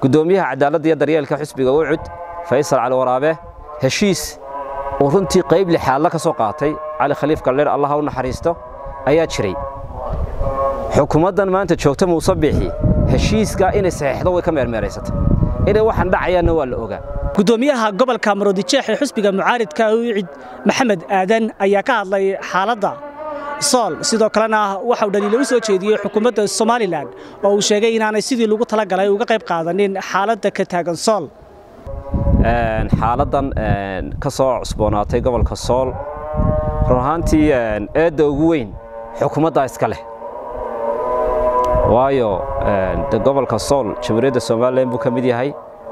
guddoomiyaha cadaaladda iyo daryeelka xisbiga ucud faysal cali waraabe heshiis uu runtii qayb lixaadla ka soo qaatay cali khaliif galleer allaha u naxariisto ayaa jiray xukuumaddan maanta joogta muuse biixi heshiiskaa inay saxeexdo way ka meermeeraysatay inay waxaan dhacayaanna waa la ogaa gudoomiyaha gobolka maroodijeex ee xusbiga mucaaridka ucid maxamed aadan ayaa ka hadlay xaaladda sool sidoo kalena waxauu dhaliilo u soo jeediyey xukuumadda somalilan oo uu sheegay inaanay sidii lagu talagalay uga qayb qaadanin xaaladda ka taagan sool xaaladdan ka soo cusboonaatay gobolka sool run ahaantii eedda ugu weyn xukuumaddaa iska leh waayo de gobolka sool jamhuuriyadda somalilan buu ka mid yahay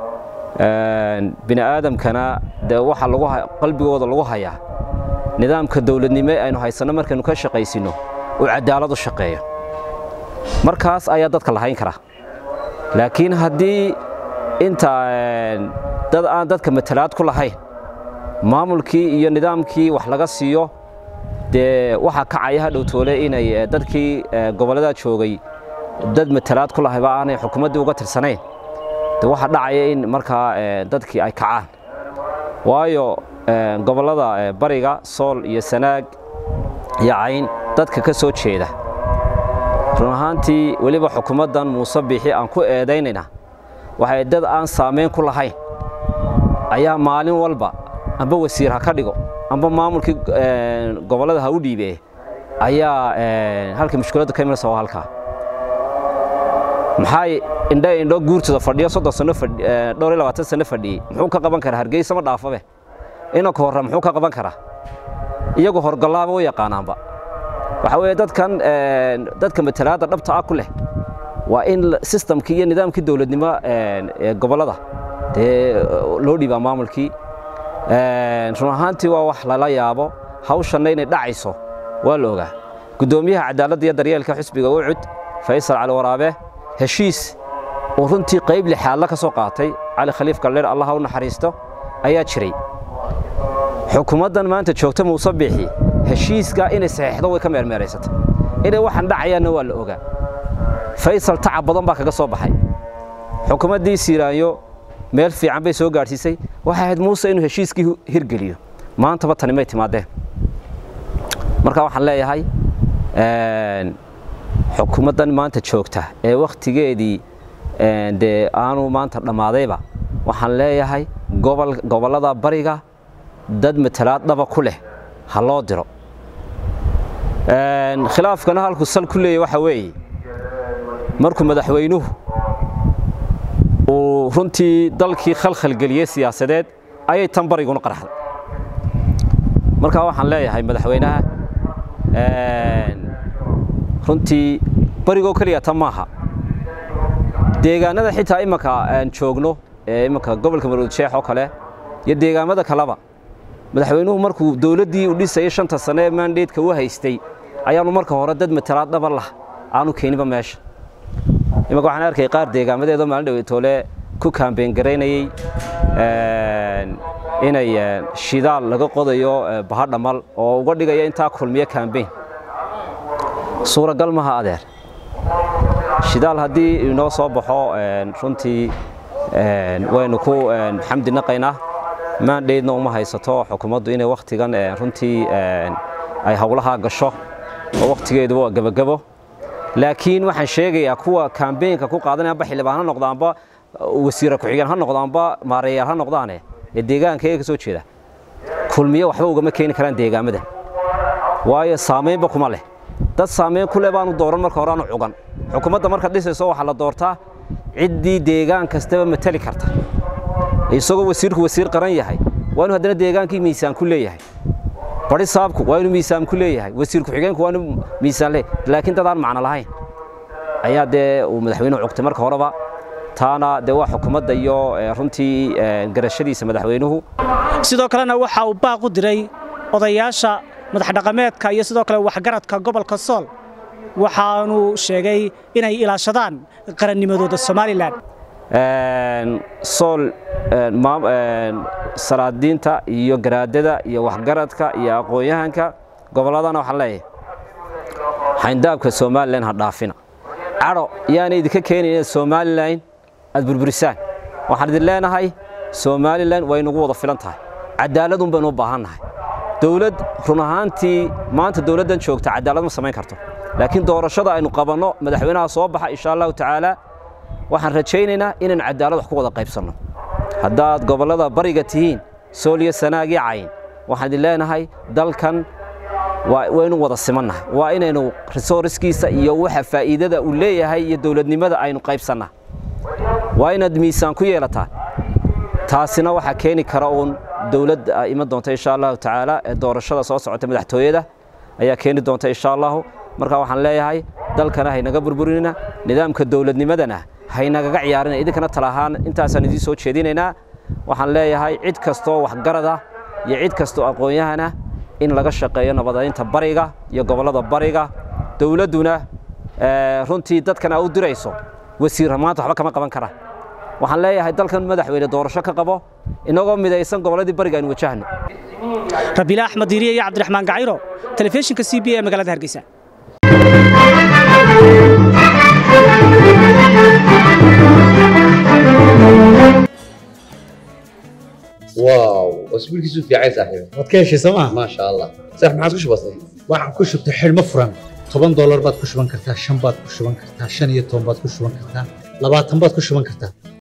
bini aadamkana de waxa lagu qalbigooda lagu hayaa nidaamka dawladnimo aynu haysanno markaynu ka shaqaysino uu cadaalad u shaqeeyo markaas ayaa dadka lahayn karaa laakiin haddii inta dad aan dadka matalaad ku lahayn maamulkii iyo nidaamkii wax laga siiyo dee waxaa kacaya hadhow toole inay dadkii gobollada joogay dad matalaad ku lahayba aanay xukuumaddii uga tirsanayn de waxaa dhacaya in markaa dadkii ay kacaan waayo gobollada bariga sool iyo sanaag iyo cayn dadka ka soo jeeda run ahaantii weliba xukuumaddan muuse biixi aan ku eedaynayna waxay dad aan saamayn ku lahayn ayaa maalin walba amba wasiir ha ka dhigo amba maamulkii gobollada ha u dhiibee ayaa halka mushkiladdu ka imanaysa waa halkaa maxay indhe indho guurtooda fadhiyo soddon sano dhowr iyo labaatan sano fadhiyey muxuu ka qaban karaa hargeysa ma dhaafabe inanka horra muxuu ka qaban karaa iyagu horgallaaba u yaqaanaanba waxa weeye dadkan dadka matalaadda dhabta ah ku leh waa in sistamkii iyo nidaamkii dowladnimo ee gobollada dee loo dhiibaa maamulkii run ahaantii waa wax lala yaabo hawshanna inay dhacayso waa la ogaa guddoomiyaha cadaaladda iyo daryeelka xisbiga ucud faysal cali waraabe heshiis uu runtii qayb lixaadla ka soo qaatay cali khaliif galleer allaha u naxariisto ayaa jiray xukuumaddan maanta joogta muuse biixi heshiiskaa inay saxeexdo way ka meermeeraysatay inay waxaan dhacayaanna waa la ogaa faysal tacab badan baa kaga soo baxay xukuumaddii siiraanyo meel fiican bay soo gaadhsiisay waxay ahayd muuse inuu heshiiskii hirgeliyo maantaba tani may timaadeen marka waxaan leeyahay xukuumaddan maanta joogta ee wakhtigeedii dee aanu maanta dhammaadayba waxaan leeyahay gobollada bariga dad matalaad dhaba ku leh ha loo diro khilaafkana halkuu sal ku leeyahy waxa weeye markuu madaxweynuhu uu runtii dalkii khalkhalgeliyey siyaasadeed ayay tan bariguna qarxday markaa waxaan leeyahay madaxweynaha runtii barigoo keliya tan maaha deegaanada xitaa imanka aan joogno ee imanka gobolka maroodijeex oo kale iyo deegaamada kaleba madaxweynuhu markuu dowladdii u dhisayay shanta sane ee maandeedka u haystay ayaanu marka hore dad matalaad dhaba lah aanu keeninba meesha imanka waxaan arkay qaar deegaamadeedoo maalin dhaweytoole ku kaambeyn garaynayey inay shidaal laga qodayo bahadhamal oo uga dhigaya intaa kulmiyo kaambeyn suuragal maha adeer shidaal haddii inoo soo baxo runtii waynu ku xamdi naqaynaa maandheydna uma haysato xukuumaddu inay wakhtigan runtii ay howlahaa gasho oo wakhtigeeduba waa gebagebo laakiin waxaan sheegayaa kuwa kaambeynka ku qaadanaya amba xildhibaan ha noqdo amba wasiira ku-xigeen ha noqdo amba maareeyaal ha noqdaane ee deegaanka iyaga ka soo jeeda kulmiye waxba ugama keeni karaan deegaamada waayo saamaynba kuma leh dad saamayn ku leh baanu dooran marka hore aanu cugan xukuumadda markaad dhisayso waxaa la doortaa ciddii deegaan kastaba matali karta isagoo wasiirku wasiir qaran yahay waa inuu haddana deegaankii miisaan ku leeyahay bari saabku waa inuu miisaan ku leeyahay wasiir ku-xigeenku waa inuu miisaan leeyahay laakiin dad aan macno lahayn ayaa dee uu madaxweynuhu cugtay marka horeba taana dee waa xukuumadda iyo runtii garashadiisa madaxweynuhu sidoo kalena waxa uu baaq u diray odayaasha madaxdhaqameedka iyo sidoo kale waxgaradka gobolka sool waxaanu sheegay inay ilaashadaan qarannimadooda somalilan sool salaadiinta iyo garaadada iyo waxgaradka iyo aqoon-yahanka gobolladana waxaan leeyahay xayndaabka somalilan ha dhaafina cadho yaana idinka keenayna somalilan aad burburisaan waxaan idin leenahay somalilan way nagu wada filan tahay cadaaladun baynu u baahan nahay dowlad run ahaantii maanta dowladdan joogta cadaalad ma samayn karto laakiin doorashada aynu qabanno madaxweynaha soo baxa insha allahu tacaala waxaan rajaynaynaa inaynu cadaalad wax ku wada qaybsanno haddaad gobollada bariga tihiin sooliyo sanaag iyo cayn waxaan idin leenahay dalkan waynu wada simannahay waa inaynu resourcekiisa iyo waxa faa'iidada uu leeyahay iyo dowladnimada aynu qaybsannaa waa inaad miisaan ku yeelataan taasina waxaa keeni kara uun dowladda iman doonta insha allahu tacaala ee doorashada soo socota madaxtooyada ayaa keeni doonta insha allahu marka waxaan leeyahay dalkana haynaga burburinina nidaamka dowladnimadana haynagaga ciyaarina idinkana tala ahaan intaasaan idiin soo jeedinaynaa waxaan leeyahay cid kastoo waxgarada iyo cid kastoo aqoon-yahana in laga shaqeeyo nabadaynta bariga iyo gobollada bariga dowladduna runtii dadkan aa u dirayso wasiir maanta waxba kama qaban karaan waxaan leeyahay dalkan madaxweyne doorasho ka qabo inagoo midaysan gobolladii bariga aynu wajahno rabiila axmed diiriye iyo cabdiraxmaan gaciro telefishinka c b ee magaalada hargeysa واو اسبوع كيسو في عايز صاحبي waad ka heshay sooma ما شاء الله صح ما عادش بسيط waxaan ku shubtay xidhmo furan toban doolar baad ku shuban kartaa shan baad ku shuban kartaa shan iyo toban baad ku shuban kartaa labaatan baad ku shuban kartaa